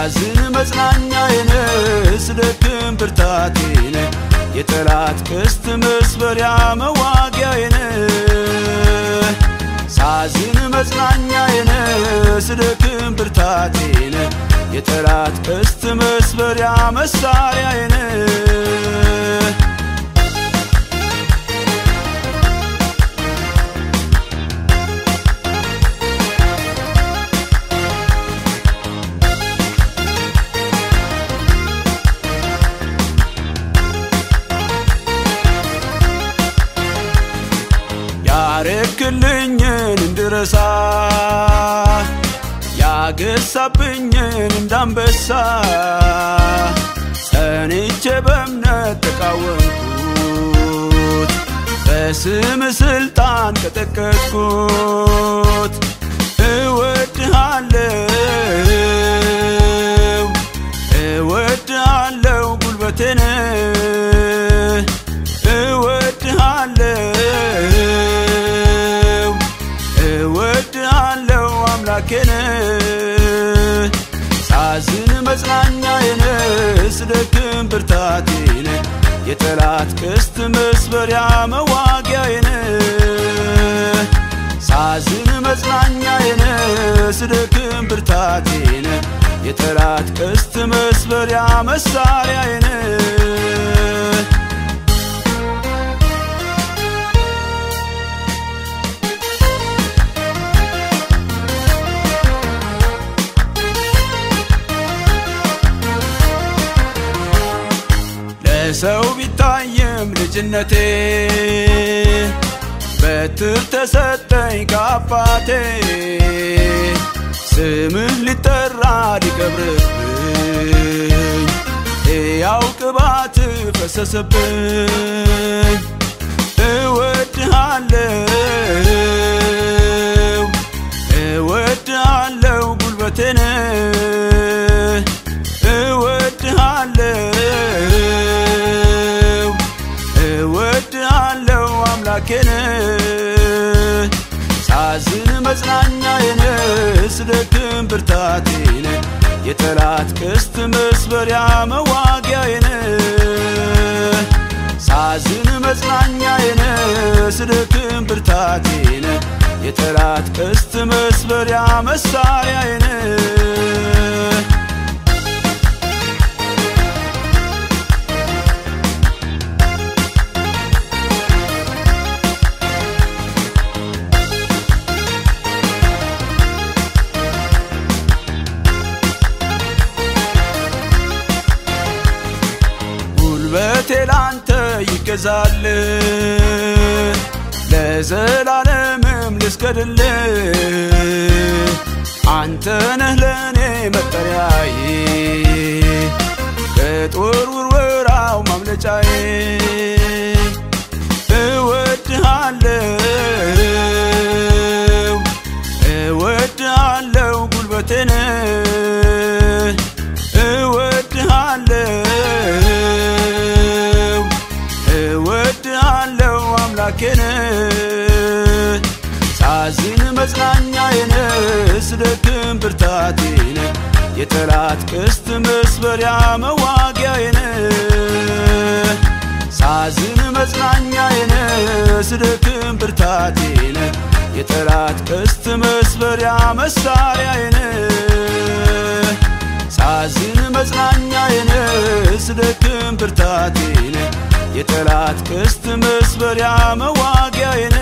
ሳዝን መጽናኛዬን ስደክም ብርታቴን የጠላት ቀስት መስበሪያ መዋጊያዬን ሳዝን መጽናኛዬን ስደክም ብርታቴን የጠላት ቀስት መስበሪያ መሳሪያዬን ያረክልኝን እንድረሳ ያገሳብኝን እንዳንበሳ ጸንቼ በእምነት ተቃወምኩት በስም ስልጣን ቀጠቀጥኩት እወድሃለው እወድሃለው ጉልበቴን እወድሃለው እወድሃለው አምላኬን ሳዝን መጽናኛዬን ስደክም ብርታቴን የጠላት ቀስት መስበሪያ መዋጊያዬን ሳዝን መጽናኛዬን ስደክም ብርታቴን የጠላት ቀስት መስበሪያ መሳሪያዬን ለሰው ቢታይም ልጅነቴ በትር ተሰጠኝ ከአባቴ ስምህ ሊጠራ ሊቀብርብኝ ሕያው ቅባት ፈሰሰብኝ እወድሃለው እወድሃለው ጉልበቴን እወድሃለው እወድሃለው አምላኬን ሳዝን መጽናኛዬን ስደክም ብርታቴን የጠላት ቀስት መስበሪያ መዋጊያዬን ሳዝን መጽናኛዬን ስደክም ብርታቴን የጠላት ቀስት መስበሪያ መሳሪያዬን ጉልበቴ ላንተ ይገዛል ለዘላለምም ልስገድል አንተ ነህ ለእኔ መጠሪያዬ ከጦር ውርወራው ማምለጫዬ እወድሃለው እወድሃለው ጉልበቴን እወድሃለው እወድሃለው አምላኬን ሳዝን መጽናኛዬን ስደክም ብርታቴን የጠላት ቀስት መስበሪያ መዋጊያዬን ሳዝን መጽናኛዬን ስደክም ብርታቴን የጠላት ቀስት መስበሪያ መሳሪያዬን ሳዝን መጽናኛዬን ስደክም ብርታቴን የጠላት ቀስት መስበሪያ መዋጊያዬን